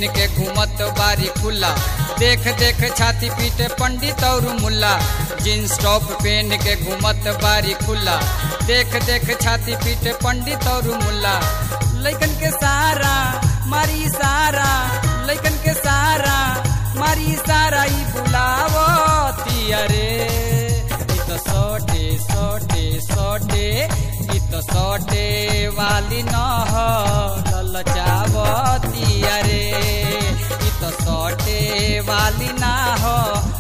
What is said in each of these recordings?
PAN के घूमत बारी खुला देख देख छाती पीटे पंडित और मुल्ला जींस टॉप पेन के घूमत बारी खुला देख देख छाती पीटे पंडित और मुल्ला लैकन के सारा मारी सारा लैकन के सारा मारी सारा ई बुलावती अरे ई तो सोटे सोटे सोटे ई तो सोटे वाली न हो ललचावती अरे ई तो सोटे वाली ना हो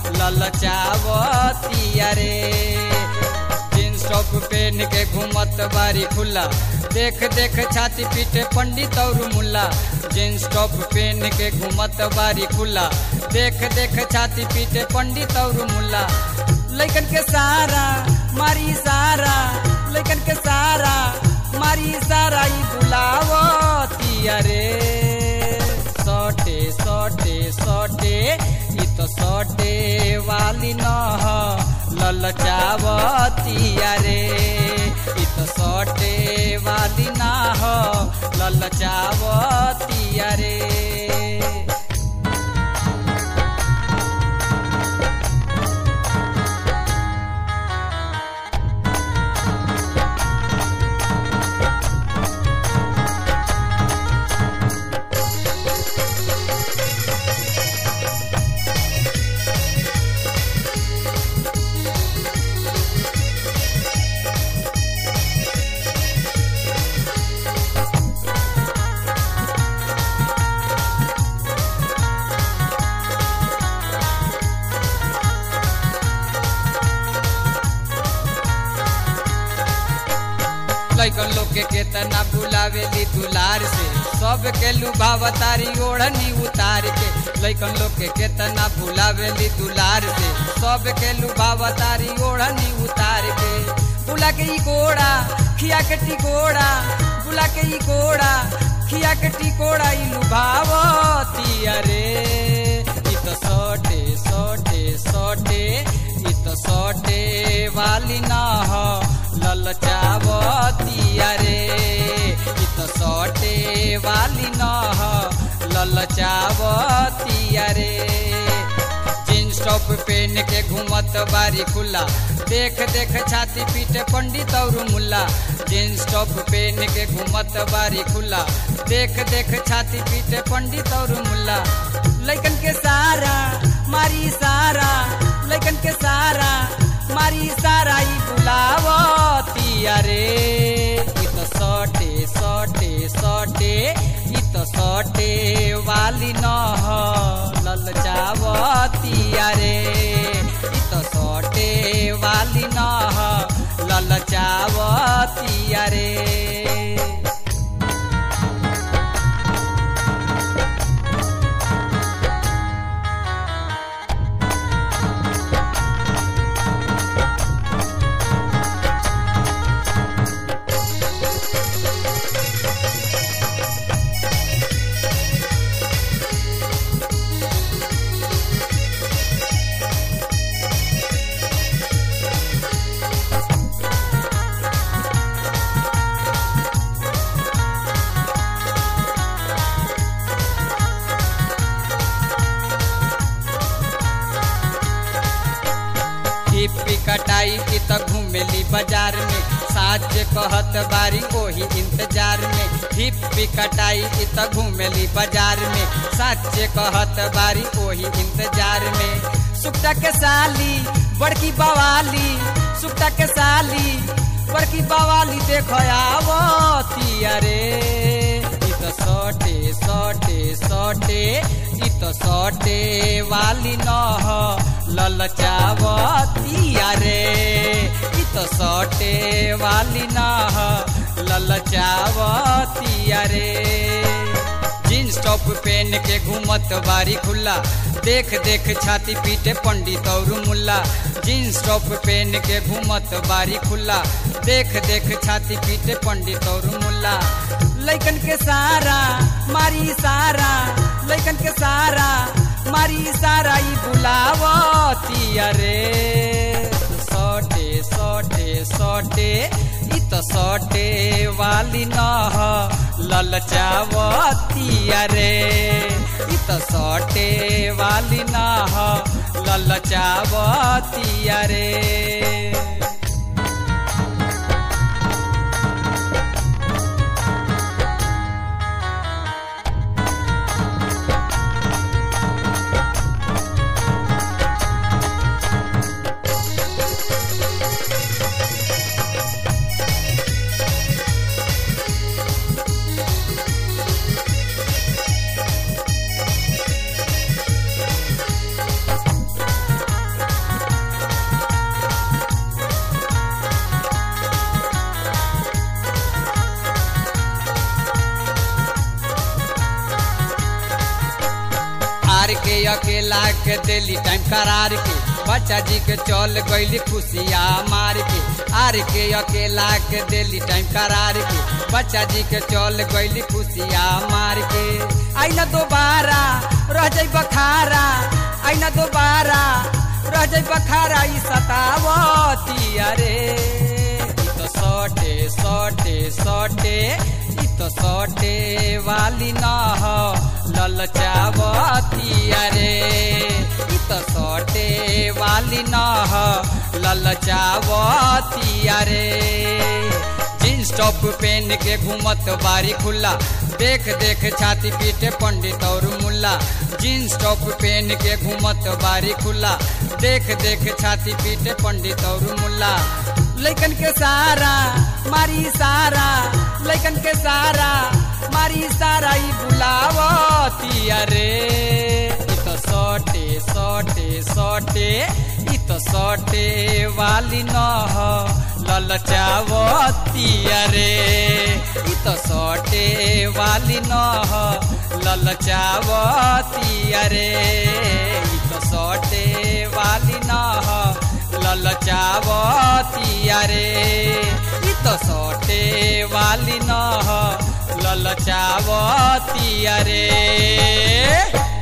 ललचावती अरे जींस टॉप पहन के घूमत बारी खुला देख देख छाती पीटे पंडित और मुल्ला जींस टॉप पहन के घूमत बारी खुला देख देख छाती पीटे पंडित और मुल्ला लैकन के सारा मारी सारा लैकन के सारा मारी सारा ई बुलावती अरे सोटे सोटे सोटे ई तो सोटे वाली न हो ललचावती अरे ई तो सोटे वाली ना हो ललचावती अरे लैकन लोग के केतना बुलावेली दुलार से सब के लुभावतारी ओढ़नी उतार के लैकन लोग के केतना बुलावेली दुलार से सब के लुभावतारी ओढ़नी उतार के बुला के ई गोड़ा खिया के टिकोड़ा बुला के ई गोड़ा खिया के टिकोड़ा ई लुभावती अरे ई तो सोटे सोटे सोटे ई तो सोटे वाली ना हो ललचावती अरे ई तो सोटे वाली न हो ललचावती अरे जींस टॉप पहन के घूमत बारी खुला देख देख छाती पीटे पंडित और मुल्ला जींस टॉप पहन के घूमत बारी खुला देख देख छाती पीटे पंडित और मुल्ला लैकन के सारा मारी सारा लैकन के सारा मारी सारा ई बुलावती अरे ई तो सोटे सोटे सोटे ई तो सोटे वाली न हो ललचावती अरे ई तो सोटे वाली न हो ललचावती अरे हिप्पी कटाई की तो घूमेली बाजार में साज कहत बारी ओही इंतजार में हिप्पी कटाई की तो घूमेली बाजार में साच कहत बारी ओही इंतजार में सुक्ता के साली बड़की बवाली सुक्ता के साली बड़की बवाली देखो आवती अरे ई तो सोटे सोटे सोटे ई तो सोटे वाली न हो ललचावती अरे ई तो सोटे वाली न हो ललचावती अरे जींस टॉप पहन के घूमत बारी खुला देख देख छाती पीटे पंडित और मुल्ला जींस टॉप पहन के घूमत बारी खुला देख देख छाती पीटे पंडित और मुल्ला लैकन के सारा मारी सारा लैकन के सारा मारी सारा ई बुलावती अरे सोटे सोटे सोटे ई तो सोटे वाली न हो ललचावतिया रे इ त सटे वाली ना ह ललचावतिया रे आर के अकेला के दिली टाइम करार के बच्चा जी के चल गईली खुशिया मार के आर के अकेला के दिली टाइम करार के बच्चा जी के चल गईली खुशिया मार के आई ना दोबारा रह जाई बखारा आई ना दोबारा रह जाई बखारा ई सतावती अरे ई तो सटे सटे सटे ई तो सटे वाली ना हो ललचावती अरे इ त सटे वाली न ह ललचावती अरे जींस टॉप पहन के घूमत बारी खुला देख देख छाती पीटे पंडित और मुल्ला जींस टॉप पहन के घूमत बारी खुला देख देख छाती पीटे पंडित और मुल्ला लैकन के सारा मारी सारा लैकन के सारा मारी सारा ई बुलावती अरे इ त सटे सटे सटे इ त सटे वाली न ह ललचावती अरे इ त सटे वाली न ह ललचावती अरे इ त सटे वाली न ह ललचावती अरे इ त सटे वाली न ह ललचावती अरे